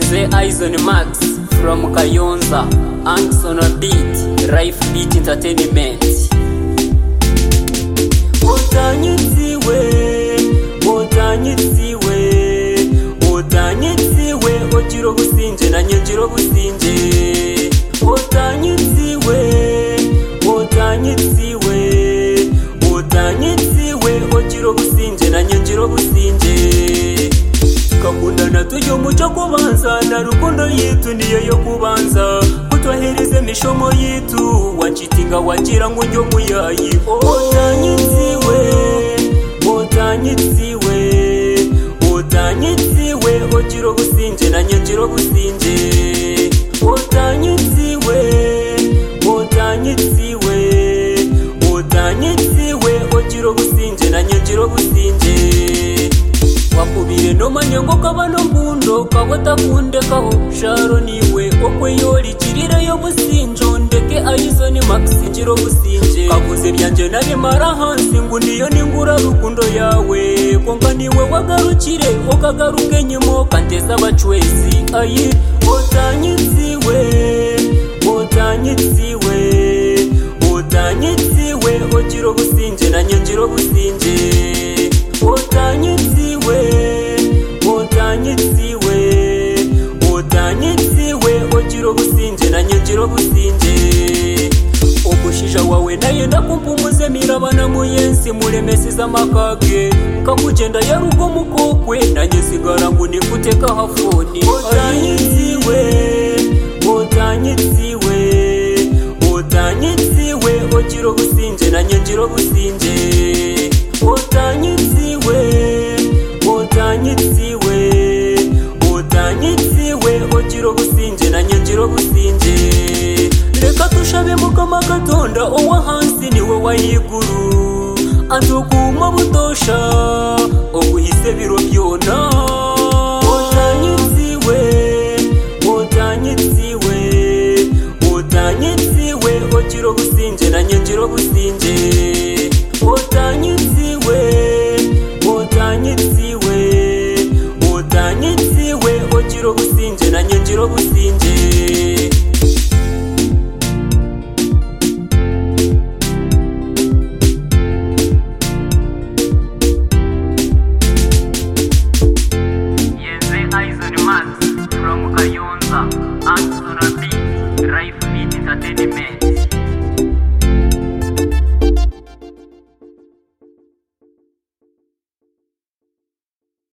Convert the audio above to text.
Jackson Max from Kayonza Angson on beat Life Beat Entertainment utanyutsiwe utanyutsiwe utanyutsiwe ugira ubusinje nanjye ngira ubusinje utanyutsiwe utanyutsiwe utanyutsiwe ugira ubusinje nanjye ngira ubusinje tukakundana tujya umuco kubanza na rukundo yitu niyo yo kubanza kutwahiriza imishomo yitu wancitinga wagira ngo ujye muyayi utanyitsiwe utanyitsiwe utanyitsiwe ugira ubusinje nanjye ngira ubusinje utanyitsiwe utanyitsiwe utanyitsiwe ugira ubusinje nanjye ngira ubusinje wakubire nomanyango kabano mbundo kagotakundekaho sharo niwe okweyolichirira yobusinjo ndeke ayizoni makisinjiro businje kaguze byanje nabimara hansi ngu niyo ningura rukundo yawe konka niwe wagarukire okagaruka enyimo kanteza abacwezi ayi otanyitsiwe otanyitsiwe otanyitsiwe ogira obusinje nanye ngira obusinje utanyitsiwe utanyitsiwe utanyitsiwe ugira ubusinje nanjye ngira ubusinje ugushija wawe naye ndakumpumuze mirabana muyensi muremesiza amakage kakugenda yarugo mukokwe nanjye sigara ngo nifute kahafuni utanyitsiwe utanyitsiwe utanyitsiwe ugira ubusinje nanjye ngira ubusinje utanyitsiwe utanyitsiwe utanyitsiwe ugira ubusinje nanjye ngira ubusinje reka dushabe mukama gatonda uwo hansi niwe wayiguru atukuma butosha uguhise biro byona